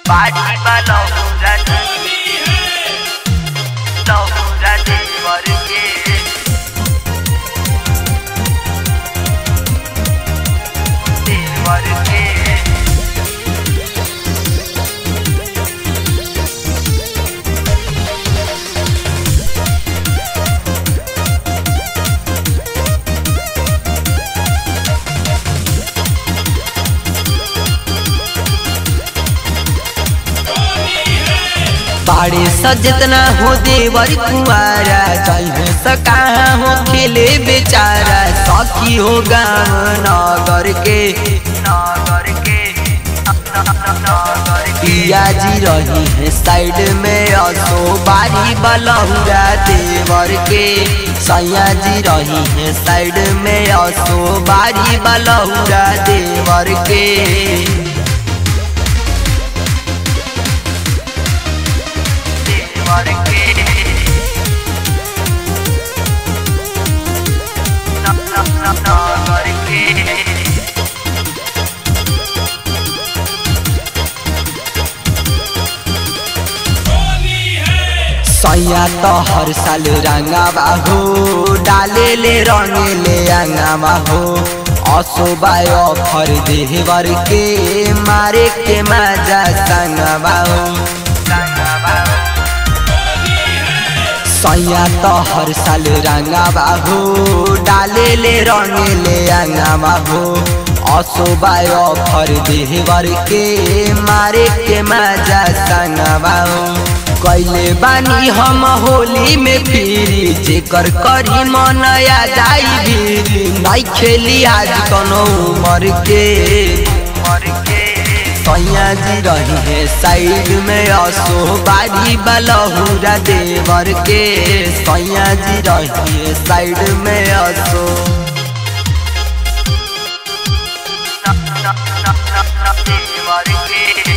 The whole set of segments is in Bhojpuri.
बाटी बा लौरा लौरा देवर के देवर के बाड़े सजतना हो देवर कुआरा चाहे सका हो खेले बेचारा सखी हो गाँव नगर के नगर के नगर के पिया जी रही है साइड में असो बारी बलहुरा देवर के सैया जी रही है साइड में असो बारी बलहुरा देवर के देवर के नगर के सैया तो हर साल रंगावा हो डाले ले रंगे ले अंगावा हो असोबाय ऑफर देवर के मारे के मजा संगवा हो सैया तो हर साल रंगावा हो डाले ले रंगे ले अंगावा हो असोबाय ऑफर देवर के मारे के मजा संगवा हो कैले बानी हम होली में फिरी जेकर करी मनया जाई भी नहीं खेली आज कनो उमर के मर के सैया जी रही है साइड में असो बारी बलहुरा देवर के सैया जी रही है साइड में असो देवर के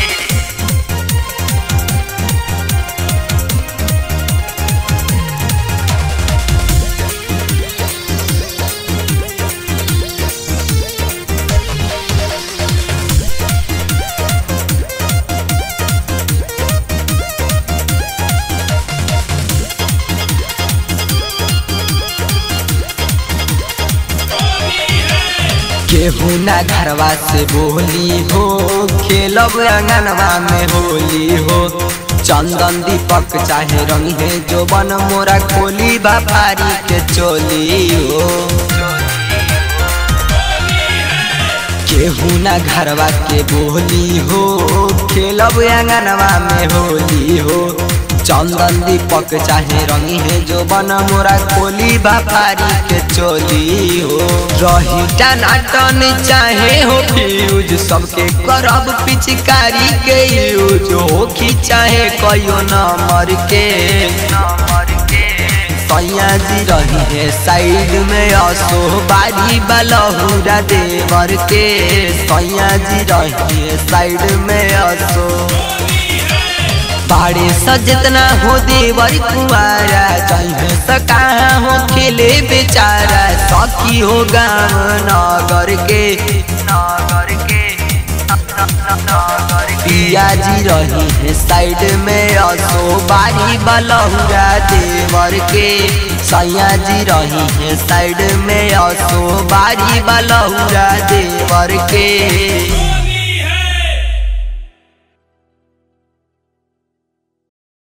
केहू ना घरवा से बोली हो खेलब अंगनवा में होली हो चंदन दीपक चाहे रंग है जो बन मोरा खोली बापारी के चोली हो केहू ना घरवा के बोली हो खेलब अंगनवा में होली हो चंदन दीपक चाहे रंगी है जो बन मोरा खोली बापारी के चोली हो रही टनाटन चाहे हो फ्यूज सबके करब पिचकारी के यूज हो कि चाहे कहियो नंबर के नमर के सैया जी रही है साइड में असो बारी बलहुरा देवर के सैया जी रही है साइड में असो बाड़े सजतना हो देवर कुआरा चाहे सका हो खेले बेचारा सखी हो गाँव नगर के नगर के नगर के पिया जी रही है साइड में असो बारी बलहुरा देवर के सैया जी रही है साइड में असो बारी बलहुरा देवर के